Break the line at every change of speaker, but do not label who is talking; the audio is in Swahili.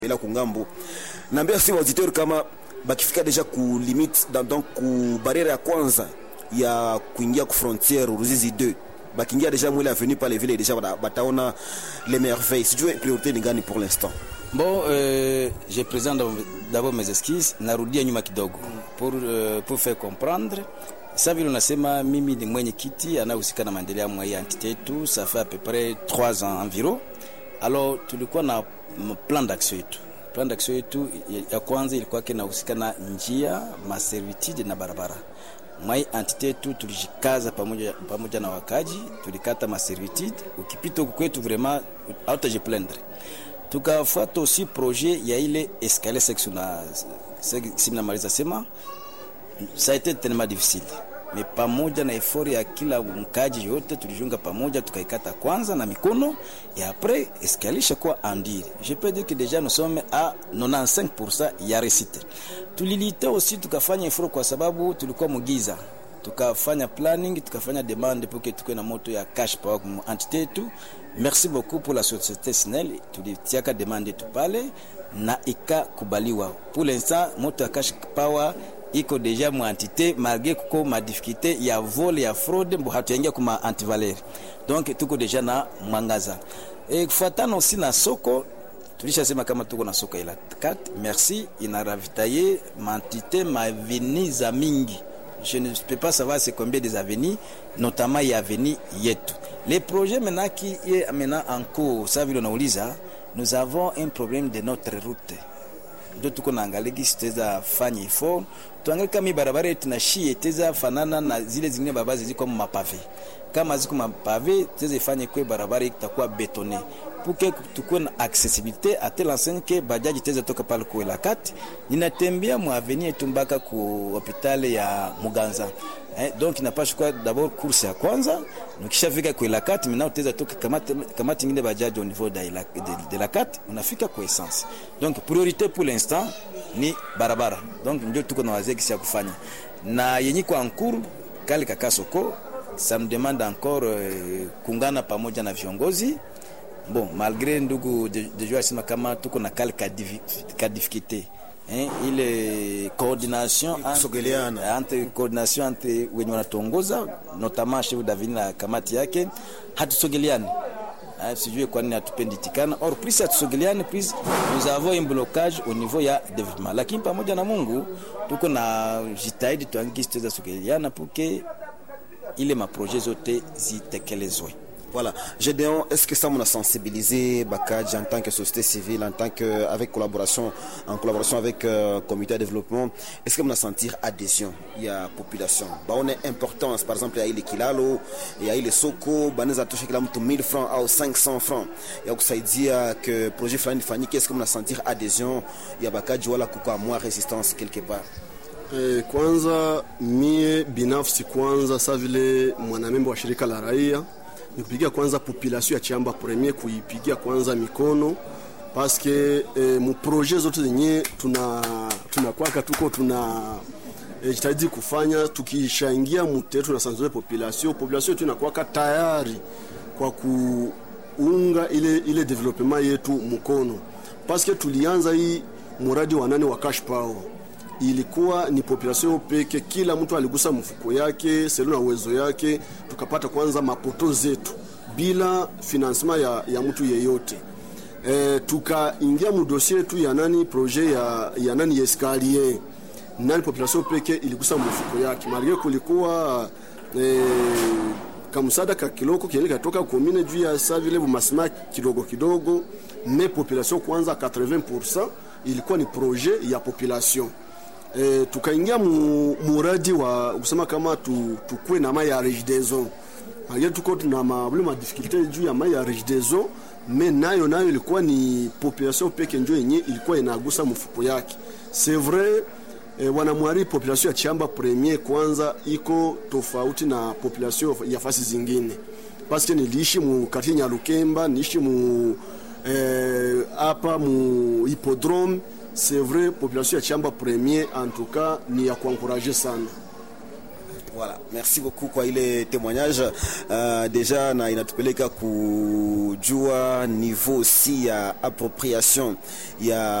ila kungambo naambia si auditeur kama bakifika deja ku limite dans donc ku barriere ya kwanza ya kuingia ku frontiere Ruzizi 2 bakiingia deja mwile avenue pale vile deja bata- bataona les merveilles sijue priorité ni gani pour l'instant
Bon, euh, je présente d'abord- d'abord mes esquisses, narudia nyuma kidogo pour, euh, pour faire comprendre sa vile unasema mimi ni mwenye kiti anayehusika na maendeleo mwa hii entité yetu, ça fait à peu près 3 ans environ. Alors tulikuwa na m- plan d'action yetu. Plan d'action yetu ya- ya kwanza ilikuwa kinahusika na njia, maservitude na barabara. Mwa hii entité yetu tulijikaza pamoja, pamoja na wakaji, tulikata maservitude. Ukipita huku kwetu vraiment hautajiplaindre tukafuata aussi projet ya ile escalier section na simnamaliza sema ça a été tellement difficile mais pamoja na effort ya kila mkaji yote tulijunga pamoja tukaikata kwanza na mikono et après escalier shakuwa andire je peux dire que déjà nous sommes à 95% ya réussite tulilita aussi tukafanya effort kwa sababu tulikuwa mugiza tukafanya planning tukafanya demande pour que tukuwe na moto ya cash power mu entité yetu merci beaucoup pour la société snel tulitiaka demande yetu pale na ikakubaliwa pour l'instant moto ya cash power iko deja mu entité malgré kuko ma difficulté ya vol ya fraude mbo hatuyaingia kuma antivaleur donc tuko deja na mwangaza e, kufuatana aussi na soko tulishasema kama tuko na soko ila 4 merci inaravitaye mantité maveni za mingi je ne peux pas savoir c'est combien des avenues notamment ya avenue yetu les projets maintenant qui est maintenant en cours ça vile unauliza nous avons un problème de notre route ndio tuko naangalia gisi tutaweza fanya ifo tuangalie kama hii barabara yetu na shie itaweza fanana na zile zingine barabara ziko mapave kama ziko mapave tutaweza ifanye kwe barabara itakuwa betone pour que tukuwe na accessibilité à telle enseigne que bajaji itaweza toka pale kuela kati ninatembea mu avenue yetu mpaka ku hopitali ya Muganza eh, donc inapaswa kuwa d'abord course ya kwanza ukishafika kuela kati maintenant utaweza toka kamati kamati ingine bajaji au niveau de la, de, de la kati unafika kwa essence donc priorité pour l'instant ni barabara donc ndio tuko na wazee kisi ya kufanya na yenye kwa ankuru kale kakasoko ça me demande encore euh, kungana pamoja na viongozi bon malgré ndugu dejo asema kama tuko na kale ka divi- ka difficulté hein, ile coordination entre-
Kusogeleana.
entre coordination entre wenye wanatuongoza notamment chef davini na kamati yake hatusogeleani Ah, sijue kwa nini hatupendi tikana or plus hatusogeleani plus nous avons un blocage au niveau ya development lakini pamoja na mungu tuko na jitahidi tuangiki tuweza sogeleana puke ile maproje zote zitekelezwe
Voilà. Gédéon, est-ce que ça m'a sensibilisé Bakadj en tant que société civile, en tant que avec collaboration, en collaboration avec euh, comité de développement, est-ce que m'a sentir adhésion Il y a population. Bah on est importance. Par exemple, il y a ile kilalo, il y a ile soko, baneza touché kila mtu 1000 francs au 500 francs. Il y a kusaidia que projet fulani fanyike, est-ce que m'a sentir adhésion Il y a Bakadj wala kuko moins résistance quelque part.
E, kwanza mie binafsi kwanza sa vile mwanamemba wa shirika la raia ni kupigia kwanza population ya Chamba Premier kuipigia kwanza mikono paske e, muproje zote zenye tuna tunakwaka tuko tuna e, jitahidi kufanya tukishaingia mute tunasanzwe population population yetu inakwaka tayari kwa kuunga ile ile development yetu mkono paske tulianza hii muradi wa nane wa cash power ilikuwa ni population peke, kila mtu aligusa mfuko yake selo na uwezo yake, tukapata kwanza mapoto zetu bila financement ya, ya mtu yeyote. E, tukaingia mudosie yetu ya nani projet ya, ya nani ya escalier nani population peke iligusa mfuko yake, malgré kulikuwa e, kamsada ka kiloko kieni katoka komine juu ya sa vile bumasima kidogo kidogo, me population kwanza 80% ilikuwa ni projet ya population e, tukaingia mu, muradi wa kusema kama tu, tukue na mai ya regideso malgré tuko tuna mabule ma difficulté juu ya mai ya regideso me nayo nayo ilikuwa ni population peke njo yenye ilikuwa inagusa mfuko yake c'est vrai e, wanamwari population ya Chamba Premier kwanza iko tofauti na population ya fasi zingine paske niliishi mu quartier Nyalukemba niishi mu hapa eh, mu hippodrome c'est vrai population ya Chamba Premier en tout cas ni ya kuencourager sana
Voilà, merci beaucoup kwa ile témoignage uh, deja na inatupeleka kujua niveau si ya appropriation ya